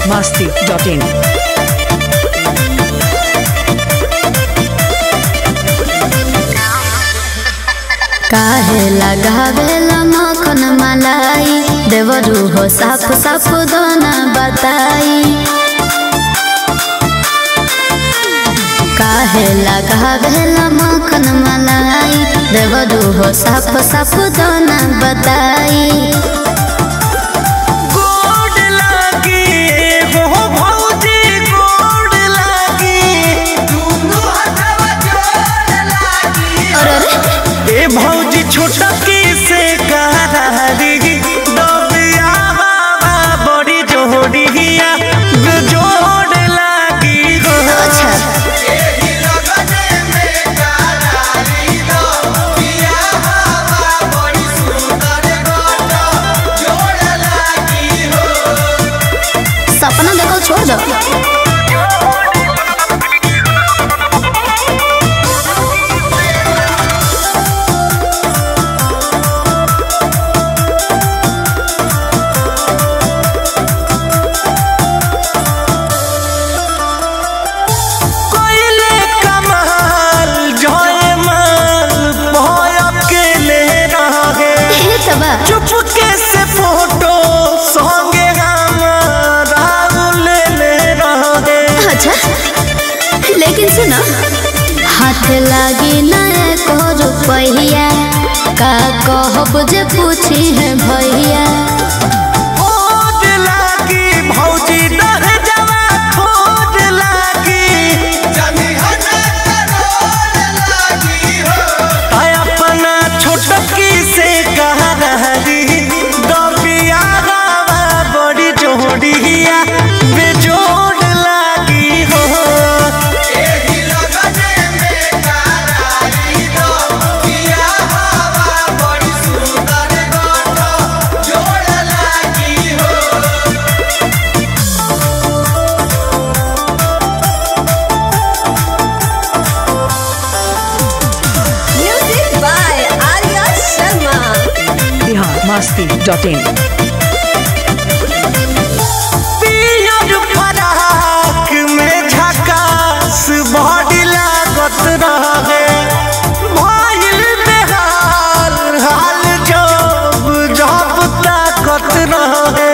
masti.in. काहे लगावेला मखन मलाई देवरू हो साफ साफ दोना बताई काहे लगावेला मखन मलाई देवरू हो साफ साफ दोना बताई गोड लागी हो भौजी गोड लागी दुनु हथवा जोड़ लागी अरे अरे ए भौजी छोटकी से करारी दबिया बाबा बड़ी जोड़िया जोड़ लागी हो अच्छा एही लगने में करारी दबिया बाबा बड़ी सुंदर गोट जोड़ लागी हो सपना देखो छोड़ दो कोइले कमाल जयमाल भय अकेले रहे हे तबा चुपके से फोटो संगे हमारा ले ले रहे अच्छा लेकिन सुनो हाथ लागी ना एको रुपैया का कहब जे पूछी है भैया खोज लागी भौजी दह जवा खोज लागी आय अपना छोटकी से कहा रही दबिया गावा बड़ी जोड़िया बेजोड़ लागी हो एही लगने में करारी दबिया गावा बड़ी सुंदर गोट जोड़ लागी हो Music by Arya Sharma. Bihar masti.in. पियर फराक में झकास बॉडी लागत रहे भइल बेहाल हाल जब जब ताकत रहे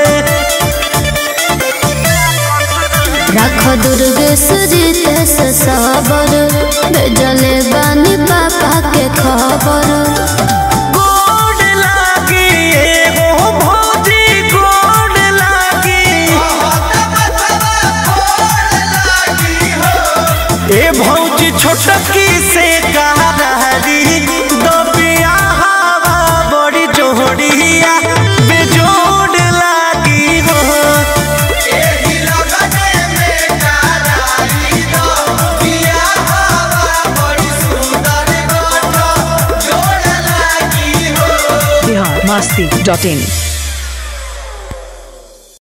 रख दुर्ग सुजित से सबर भेजले बानी पापा के खबर गोड लागी एगो भौजी गोड लागी ए भौजी छोटकी से कहा रही दबिया हवा बड़ी जोड़िया बेजोड़ लागी हो एही लगने में करारी दबिया हवा बड़ी सुंदर गोट जोड़ लागी हो Bihar masti.in.